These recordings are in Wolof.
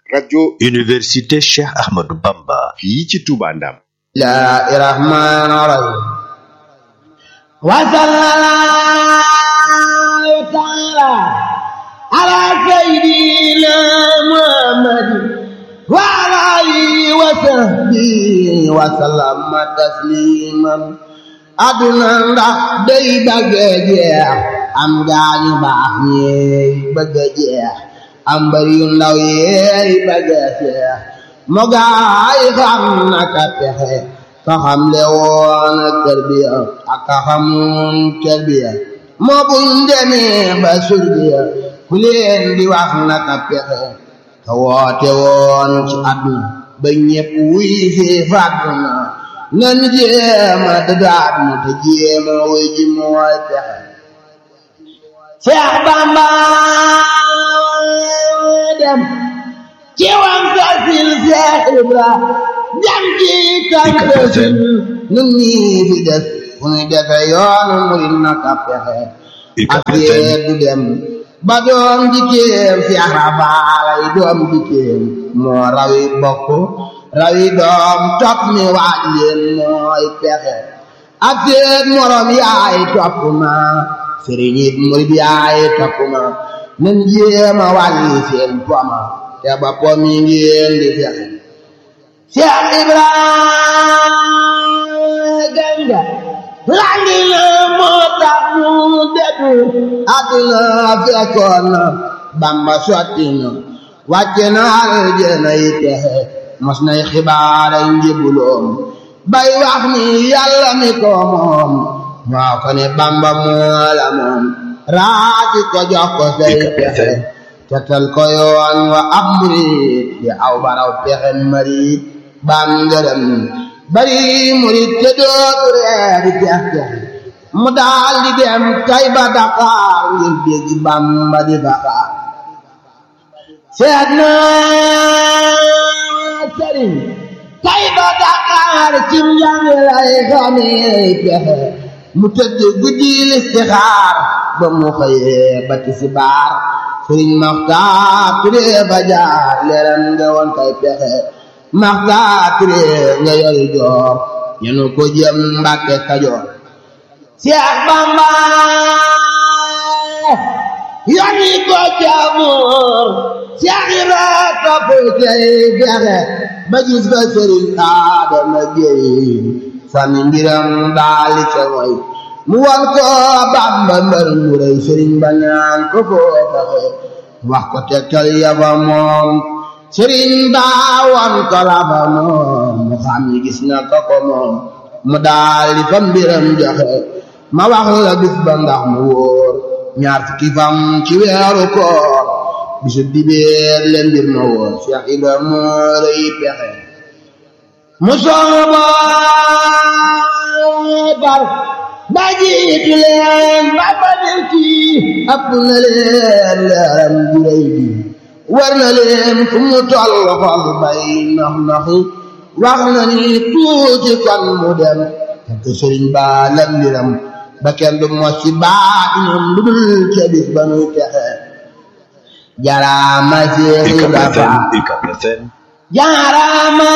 rajo Université Cheikh Ahmadou Bamba fii ci Touba Ndam الله الرحمن الرحيم وصلى الله تعالى على سيدنا محمد وعلى آله وصحبه وسلم تسليما aduna ndax day bëgg a jeex am gaañu baax ñeey bëgg a jeex am bari yu ndaw yeey bëgg a jeex mo gaay xam naka pexe ka xam le woon tarbiya ak ka xamoon tarbiya moo buñ demee ba surbiya ku leen di wax naka pexe ka woote woon ci àdduna ba ñépp wuy fi fàdduna nan jéema dadaat na te jéema wuy ji mooy pexe Seex Bamba dem ci wam tasil Seex Ibra jam ci kantasin nun ñii fi des fu ñu defe yoonu murid naka pexe ak yee du dem ba doom jikkeem Seex Rafaalay doom jikkeem moo rawi bokk rawi doom topp mi waaj leen mooy pexe ak seen morom yaay topp ma sëriñ it murid yaay topp ma nan jéema wàlli seen poma te ba pom yi ngeen di fexe Cheikh Ibrahima Ganga landi na moo tax mu dëddu àdduna fekkoon na Bamba sotti na wàcce na aljana yi texe mos nay xibaara njëbuloom bay wax ni yàlla mi ko moom moo ko ne Bamba moo la moom raati ko jox ko say pexe tetal ko yoon wa ab murit di aw baraw pexe marit bam ngërëm bari murit te dootu reer di tex tex mu daal di dem tay ba Dakar ngir dégg Bamba di Dakar seet naa sëriñ tay ba Dakar ci njàng lay xamee pexe mu tëdd guddi listixaar ba mu xëyee ba tisbaar sëriñ Maxtaar Ture ba jaar leeram nga woon kay pexe Maxtaar Ture nga yori joor ñenu ko jëm Mbàkke Kajoor Seex Bamba yoni ko jaamur Seex Ibra topp cay pexe ba gis ba sëriñ Adama Géey sànni ngiram daali ca moy mu wan ko Bamba mbër mu rëy sëriñ ba ñaan ko foo fexe wax ko tegtal ya fa moom sëriñ ba wan ko la fa moom mu xam ni gis na ko ko moom mu daali fa mbiram joxe ma wax la bis ba ndax mu wóor ñaar fukki fam ci weeru koor bisu dibeer leen mbir ma wóor Cheikh Ibra moo rëy pexe mu sooba bar ba jiitu leen ba ba del kii ëpp na leen leeram ju rëy bi war na leen fu mu toll xol bay nax naxi wax na ni tuuti kon mu dem fekk sëriñ ba lam liram ba kenn du mos ci baatinam lu dul ca bis ba nuy texe jaraama Seex Ibra Faal jaaraama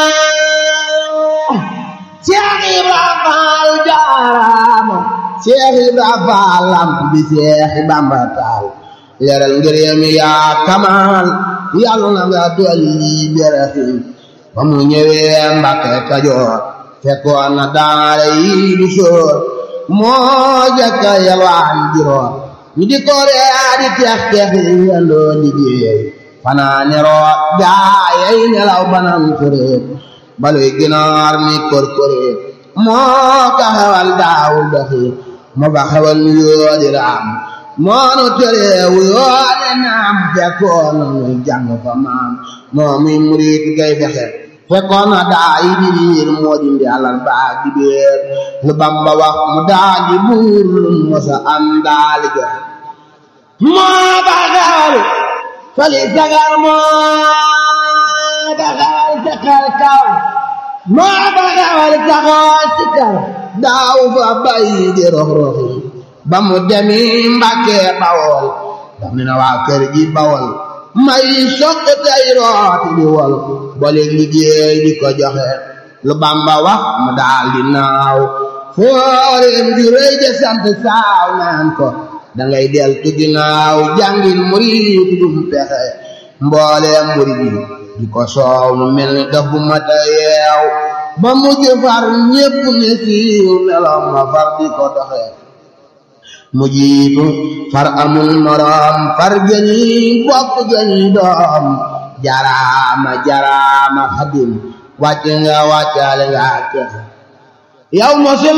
Seex Ibra Faal jaaraama Seex Ibra Faal lamp bi Seex Bamba taal leeral ngërëm yaa kamaal yàlla na nga dolli beraxin ba mu ñëwee Mbàkke Kajoor fekkoon na daara yi du soor moo jëkka yalwaan juróom ñu di ko ree di teex teex yi yendoo liggéey fanaane root gaayay nelaw banam kuréet baluy ginaar mi korkoréet moo ka xewal daawul doxi moo ba xewal nu yoodi raam moo nu tereewu yoode naam fekkoon na nuy jàng fa maam moo muy murit gay fexe fekkoon na daa yi di riir moo di mbialal baa di béer lu Bamba wax mu daa di buur lu mosa am daali joxe moo ba xewal fali sagar moo ba xewal sakal kaw moo ba xewal saxoo sikar daaw fa bay di rox roxi ba mu demi Mbàkke Bawol daf ne na waa kër gi Bawol may soq tey rooti di wol boole liggéey di ko joxe lu Bamba wax mu daal di naaw fooreem ju rëy de sant saaw naan ko dangay del tu ginnaaw jàngil murid dum pexe mbooleem murid yi di ko soow mu mel ni daf bu mata yeew ba mujj far ñépp ne siiw meloom ma far di ko doxe mu jiitu far amul moroom far gëñi bokk gëñi doom jaraama jaraama xadim wàcc nga wàccaale nga texe yow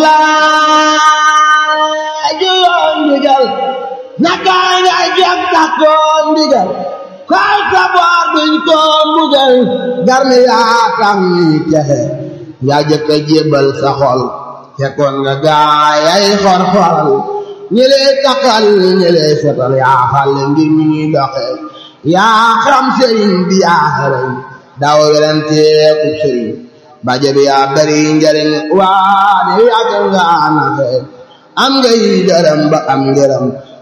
mosulaa ju yoon ndigal naka nga jag takkoon ndigal kaw sa boor duñ ko mbugal garmi yaa tax ñuy texe yaa jëkk a jébbal sa xol fekkoon nga gaayay xor-xoral ñi lay takkal ñi lay setal yaa xale ngir mi ñuy doxe yaa xam sëriñ bi yaa xereñ daw weranteeku sëriñ baje bi yaa bari njariñ waane yàgg nga naxe am nga yi dërëm ba am ngërëm